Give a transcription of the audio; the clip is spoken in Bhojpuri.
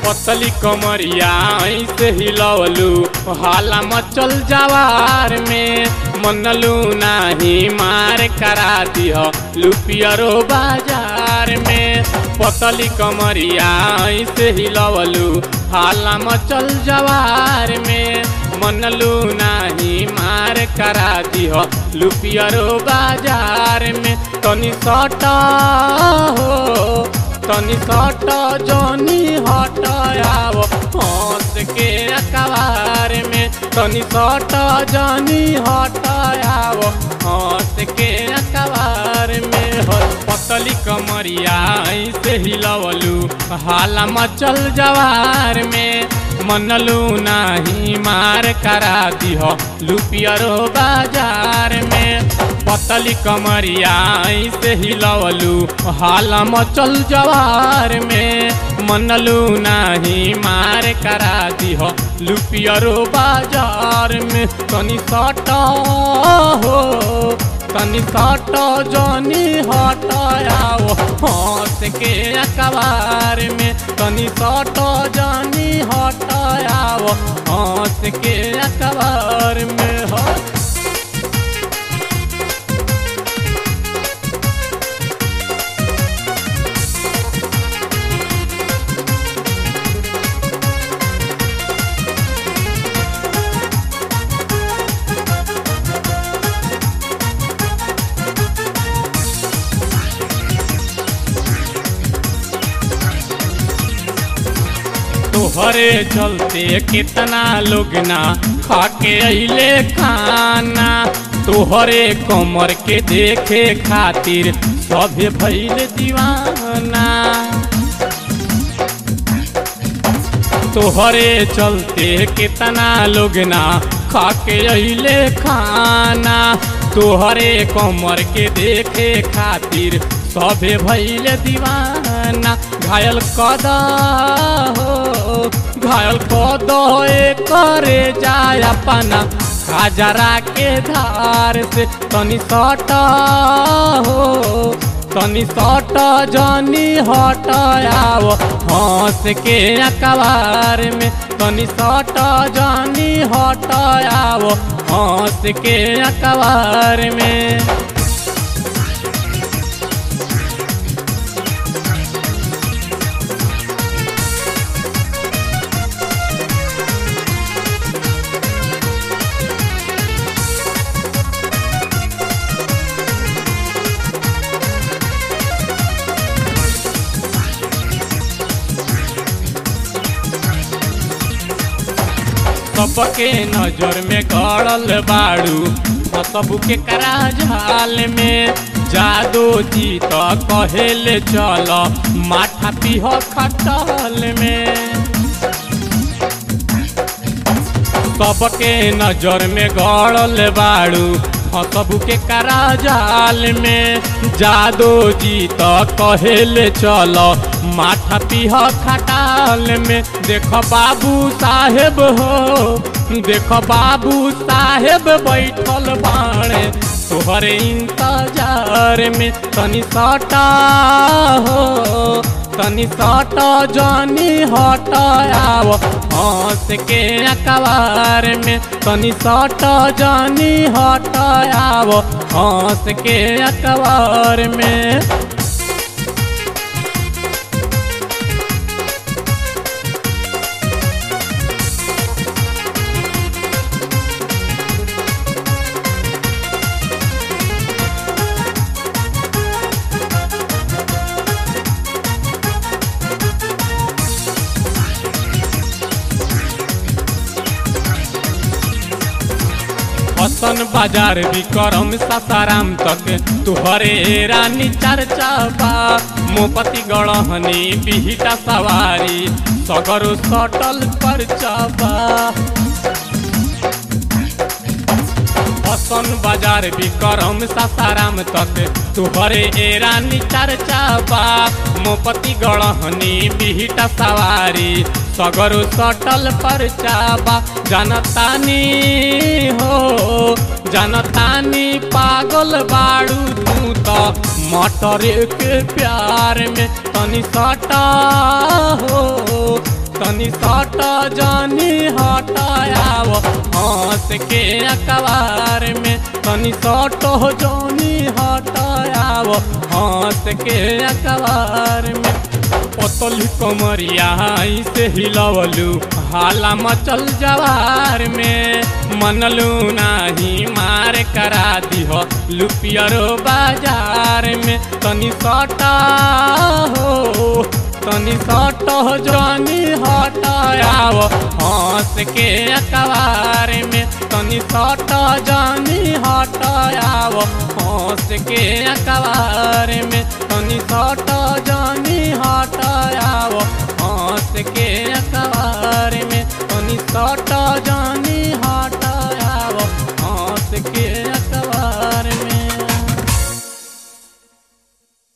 पतली कमरिया ऐसे हिलवलू हाला मचल जवार में मनलू नाही मार करा दिह लुपियरो बाजार में पतली कमरिया ऐसे हिलवलू हाला मचल जवार में मनलू नाही मार करा दिह लुपियरो बाजार में तनी सटा हो तनी सट जनी हट आव हंस के अखबार में तनी सट जनी हट आव हंस के अखबार में हो पतली कमरिया ऐसे हिलवलू हाला मचल जवार में मनलू नाही मार करा दिह लुपियरो बाजार में पतली कमरिया ऐसे हिलवलू हाला मचल जवार में मनलू नाही मार करा दिह लुपियरो बाजार में तनी सट हो तनी सट जनी हट आओ हंस के अखबार में तनी सट जनी हट आओ हंस के अखबार में हो तोहरे चलते कितना लोग ना खाके अइले खाना तोहरे कमर के देखे खातिर सभे भइल दीवाना तोहरे चलते कितना लोग ना खाके अइले खाना तोहरे कमर के देखे खातिर सभे भइल दीवाना घायल कद हो घायल कद करे जाय अपना खाजरा के धार से तनी सट हो तनी सट जनी हट आओ हंस के अखबार में तनी सट जनी हट आओ हंस के अखबार में सबके नजर में गड़ल बाड़ू सबू के करा झाल में जादो जी तो कहेले चल माथा पीह खटल में सबके नजर में गड़ल बाड़ू सबू के करा जाल में जादो जी तो कहेले चल माथा पीह खटाल में देख बाबू साहेब हो देख बाबू साहेब बैठल बाणे तोहरे इंतजार में तनी सटा हो तनी सट जनी हट आव हंस के अखबार में तनी सट जनी हट आव हंस के अखबार में हसन बाजार विक्रम सासाराम तक तुहरे रानी चर्चा बा मोपति गढ़हनी बिहिटा सवारी सगरो सटल पर चाबा हसन बाजार विक्रम सासाराम तक तुहरे ए रानी चर्चा बा मोपति गढ़हनी बिहिटा सवारी सगरो सटल पर चाबा जनतानी हो जनतानी पागल बाड़ू तू तो मटर के प्यार में तनी सटा हो तनी सट जानी हटायाव हंस के अखबार में तनी सट जानी हटायाव हंस के अखबार में पतली कमरिया से हिलवलू हाला मचल जवार में मनलू नाही मार करा दिह लुपियरो बाजार में तनी सटा हो तनी सट जानी हटायाव हंस के अखबार में तनी सट जानी हटायाव हंस के अखबार में तनी सट जानी हटायाव हंस के अखबार में तनी सट जानी